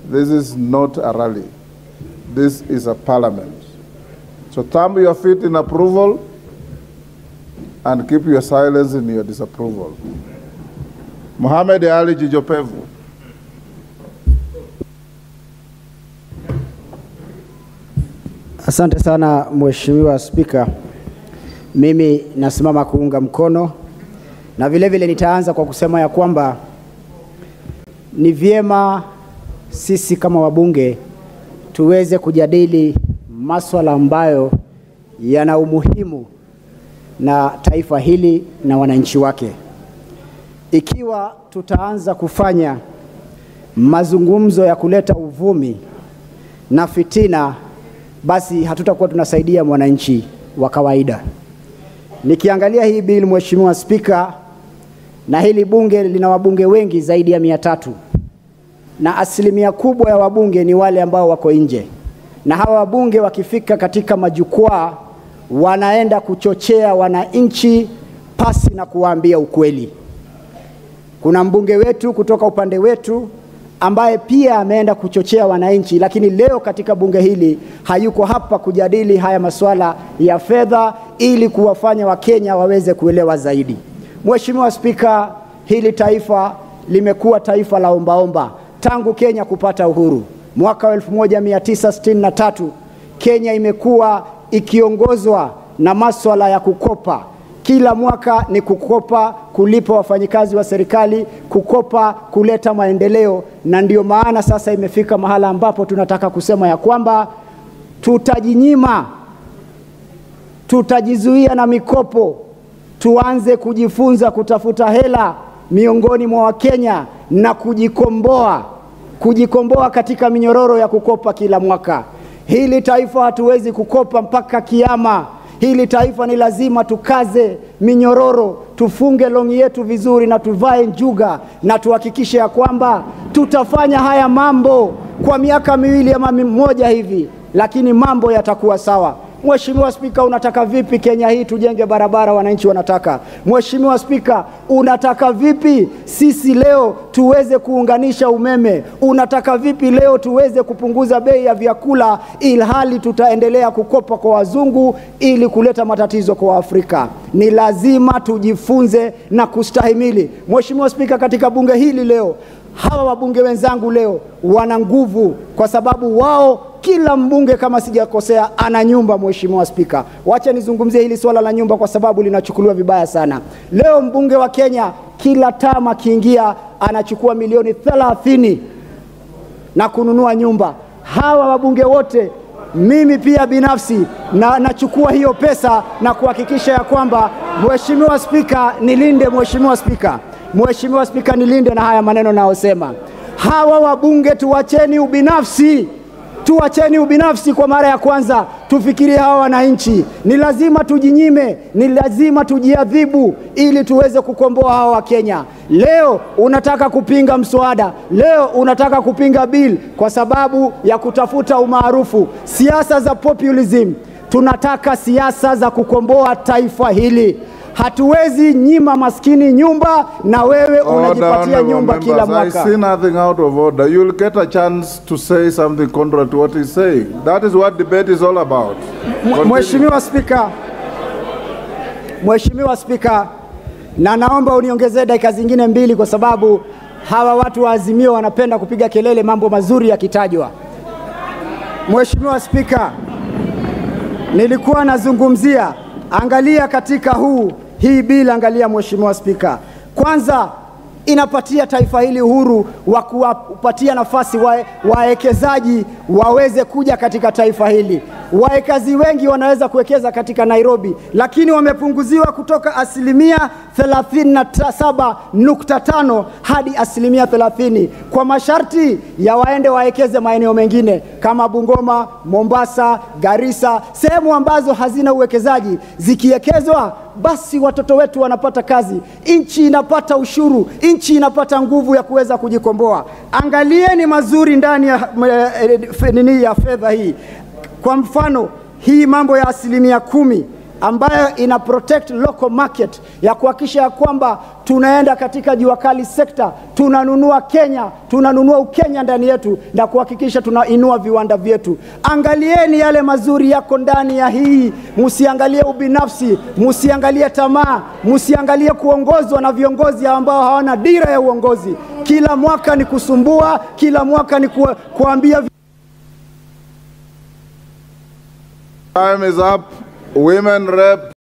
This is not a rally. This is a parliament. So thumb your feet in approval and keep your silence in your disapproval. Mohamed Ali Jijopevu. Asante sana Mheshimiwa Spika. Mimi nasimama kuunga mkono na vile vile nitaanza kwa kusema ya kwamba ni vyema sisi kama wabunge tuweze kujadili maswala ambayo yana umuhimu na taifa hili na wananchi wake. Ikiwa tutaanza kufanya mazungumzo ya kuleta uvumi na fitina, basi hatutakuwa tunasaidia mwananchi wa kawaida. Nikiangalia hii bili, Mheshimiwa Spika, na hili bunge lina wabunge wengi zaidi ya mia tatu na asilimia kubwa ya wabunge ni wale ambao wako nje, na hawa wabunge wakifika katika majukwaa wanaenda kuchochea wananchi pasi na kuwaambia ukweli. Kuna mbunge wetu kutoka upande wetu ambaye pia ameenda kuchochea wananchi, lakini leo katika bunge hili hayuko hapa kujadili haya masuala ya fedha ili kuwafanya Wakenya waweze kuelewa zaidi. Mheshimiwa Spika, hili taifa limekuwa taifa la ombaomba tangu Kenya kupata uhuru mwaka wa 1963. Kenya imekuwa ikiongozwa na maswala ya kukopa kila mwaka ni kukopa, kulipa wafanyikazi wa serikali, kukopa, kuleta maendeleo, na ndio maana sasa imefika mahala ambapo tunataka kusema ya kwamba tutajinyima, tutajizuia na mikopo, tuanze kujifunza kutafuta hela miongoni mwa Wakenya na kujikomboa, kujikomboa katika minyororo ya kukopa kila mwaka. Hili taifa hatuwezi kukopa mpaka kiama. Hili taifa ni lazima tukaze minyororo, tufunge longi yetu vizuri na tuvae njuga na tuhakikishe ya kwamba tutafanya haya mambo kwa miaka miwili ama mmoja hivi, lakini mambo yatakuwa sawa. Mheshimiwa Spika, unataka vipi Kenya hii tujenge barabara wananchi wanataka? Mheshimiwa Spika, unataka vipi sisi leo tuweze kuunganisha umeme? Unataka vipi leo tuweze kupunguza bei ya vyakula ilhali tutaendelea kukopa kwa wazungu ili kuleta matatizo kwa Afrika? Ni lazima tujifunze na kustahimili. Mheshimiwa Spika, katika bunge hili leo hawa wabunge wenzangu leo wana nguvu kwa sababu wao kila mbunge kama sijakosea ana nyumba. Mheshimiwa Spika, wacha nizungumzie hili swala la nyumba kwa sababu linachukuliwa vibaya sana. Leo mbunge wa Kenya kila tama akiingia anachukua milioni thelathini na kununua nyumba. Hawa wabunge wote mimi pia binafsi na nachukua hiyo pesa na kuhakikisha ya kwamba Mheshimiwa Spika, nilinde Mheshimiwa Spika, Mheshimiwa Spika, nilinde na haya maneno nayosema. Hawa wabunge tuwacheni ubinafsi tuacheni ubinafsi kwa mara ya kwanza, tufikirie hawa wananchi. Ni lazima tujinyime, ni lazima tujiadhibu ili tuweze kukomboa hawa wa Kenya. Leo unataka kupinga mswada, leo unataka kupinga bill kwa sababu ya kutafuta umaarufu, siasa za populism. Tunataka siasa za kukomboa taifa hili. Hatuwezi nyima maskini nyumba na wewe unajipatia honorable nyumba kila members, I mwaka. see nothing out of order. You'll get a chance to say something contrary to what he's saying. That is what debate is all about. Continue. Mheshimiwa Spika, Mheshimiwa Spika, na naomba uniongezee dakika zingine mbili kwa sababu hawa watu wa Azimio wanapenda kupiga kelele mambo mazuri yakitajwa. Mheshimiwa Spika, nilikuwa nazungumzia, angalia katika huu hii bila, angalia Mheshimiwa Spika, kwanza inapatia taifa hili uhuru wa kuwapatia nafasi wa- wawekezaji waweze kuja katika taifa hili. Wawekazi wengi wanaweza kuwekeza katika Nairobi, lakini wamepunguziwa kutoka asilimia 37.5 hadi asilimia 30 kwa masharti ya waende wawekeze maeneo mengine kama Bungoma, Mombasa, Garissa, sehemu ambazo hazina uwekezaji. Zikiwekezwa basi watoto wetu wanapata kazi, nchi inapata ushuru, nchi inapata nguvu ya kuweza kujikomboa. Angalieni mazuri ndani ya eh, eh, nini ya fedha hii. Kwa mfano hii mambo ya asilimia kumi ambayo ina protect local market ya kuhakikisha ya kwamba tunaenda katika jua kali sekta, tunanunua Kenya, tunanunua Ukenya ndani yetu na kuhakikisha tunainua viwanda vyetu. Angalieni yale mazuri yako ndani ya hii, msiangalie ubinafsi, msiangalie tamaa, msiangalie kuongozwa na viongozi ambao hawana dira ya uongozi. Kila mwaka ni kusumbua, kila mwaka ni ku, kuambia Time is up. Women rep